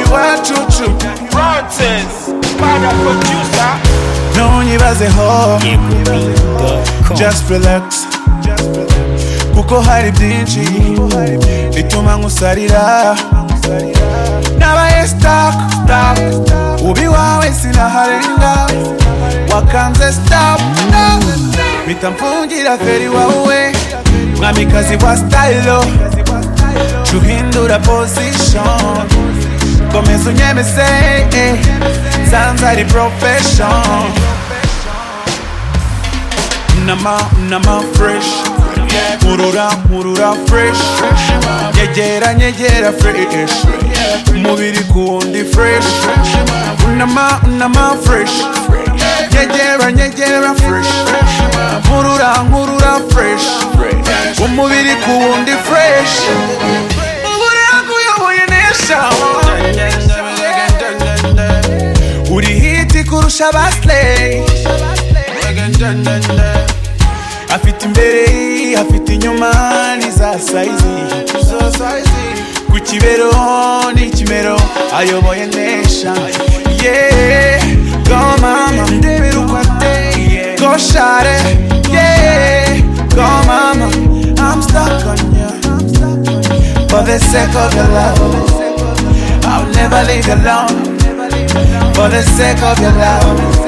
igicucu Francis Para producer ntunyibazeho just relax kuko hari byinshi bituma nkusarira nabaye stuck stuck ubi wawe sinaharenga wakanze stop bita mfungira feri wawe mwamikazi wa stylo tuhindura position komeza unyemeze eh, sanza ari profession nama nama fresh murura murura fresh nyegera nyegera fresh umubiri ku wundi fresh nama nama fresh nyegera nyegera fresh nkurura nkurura fresh umubiri ku wundi fresh mubura kuyoboye nesha uri hiti kurusha basley afite imbere afite inyuma ni za sayizi ku kibero ni ikimero ayoboye nesha yeah go mama ndebera uko ateye go share yeah go mama I'm stuck on you for the sake of your love I'll never leave you alone for the sake of your love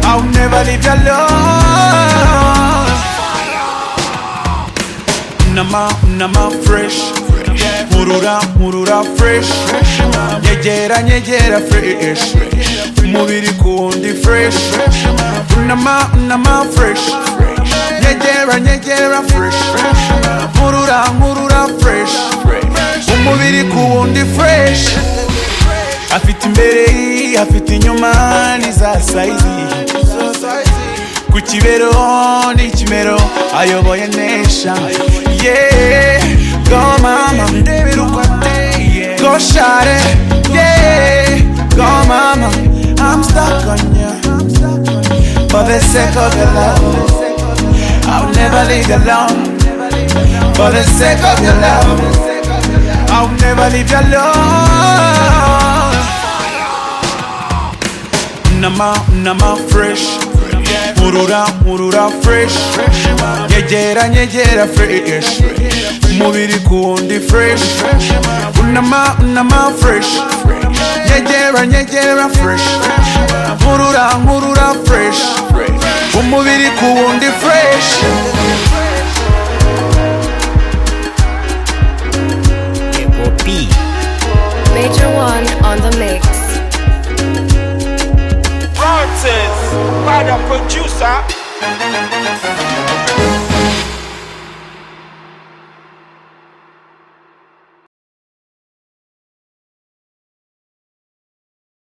I'll never leave you alone Nama, nama fresh Murura, murura fresh Nyegera, nyegera fresh Mubiri kundi fresh Nama, nama fresh Nyegera, nyegera fresh Murura, murura fresh Umubiri kundi fresh Afite imbere, afite inyuma ni za sayizi ku kibero ni ikimero ayoboye nesha yeah go mama ndebera uko ateye go share yeah go mama I'm stuck on you for the sake of your love I'll never leave you alone for the sake of your love I'll never leave you alone nama nama fresh murura murura fresh nyegera nyegera fresh umubiri kundi fresh nama nama fresh nyegera nyegera fresh nkurura nkurura fresh umubiri kundi fresh Poppy. Major One on the mix. Francis Para producer